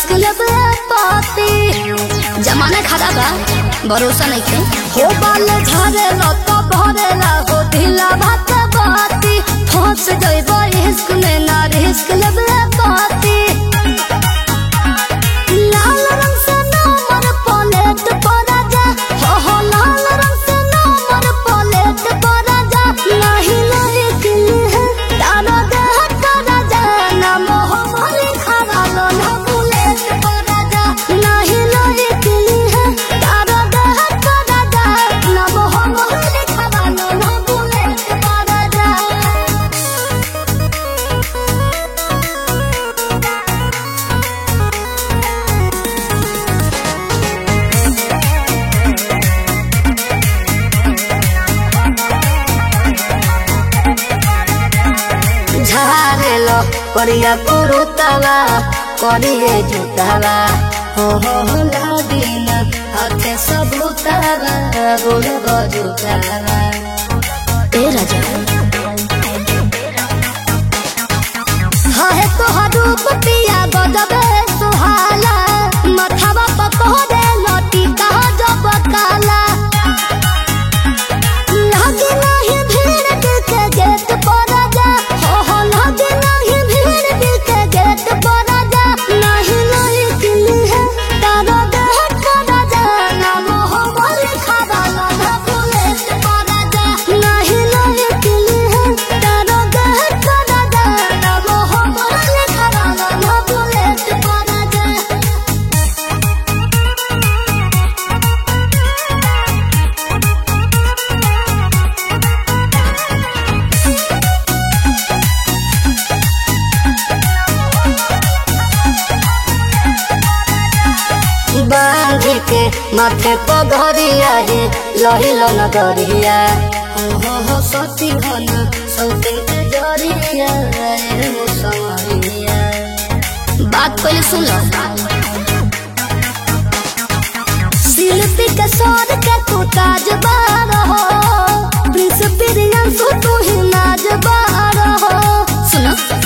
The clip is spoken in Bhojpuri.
रिस्क लेबे पाती जमाना खराब बा भरोसा नहीं के हो बाल झारे लत भरेला हो ढीला भात बाती फंस जइबो रिस्क में ना रिस्क लेबे पाती लाल रंग से नंबर प्लेट पर जा हो हो लाल रंग से नंबर प्लेट पर जा नहीं नहीं दिल है तारा देह कर जा ना मोह मोरी खरा लो ना बुलेट पर जा नहीं नहीं दिल है तारा देह कर जा ना मोह मोरी खरा लो ना बुलेट पर जा झारेलो करिया कुरुतवा करिए जुतवा हो हो हो लादिन हाथे सबूतवा गोड़ बजुतवा ए राजा हाहे तोहर रूप पिया गजबे सुहाला मथवा पकोरे लटी कहा जब काला लागे नाही भीड़ दिल के गेट पर जा हो हो लागे नाही भीड़ दिल के गेट पर जा नहीं नहीं दिल है तारा देह कर जा ना मोह मोर खरा ना ना बुलेट पर जा नहीं नहीं दिल है तारा देह कर जा ना मोह मोर खरा ना ना बुलेट पर जा बांध के माथे पगरिया हे लहिलो नगरिया हो हो हो सती घन सौते के जरिया रे हो समरिया बात पहले सुन लो शिल्पी के सौर के तू ताजबार हो प्रिंस बिरियन तू ही नाजबार हो सुनो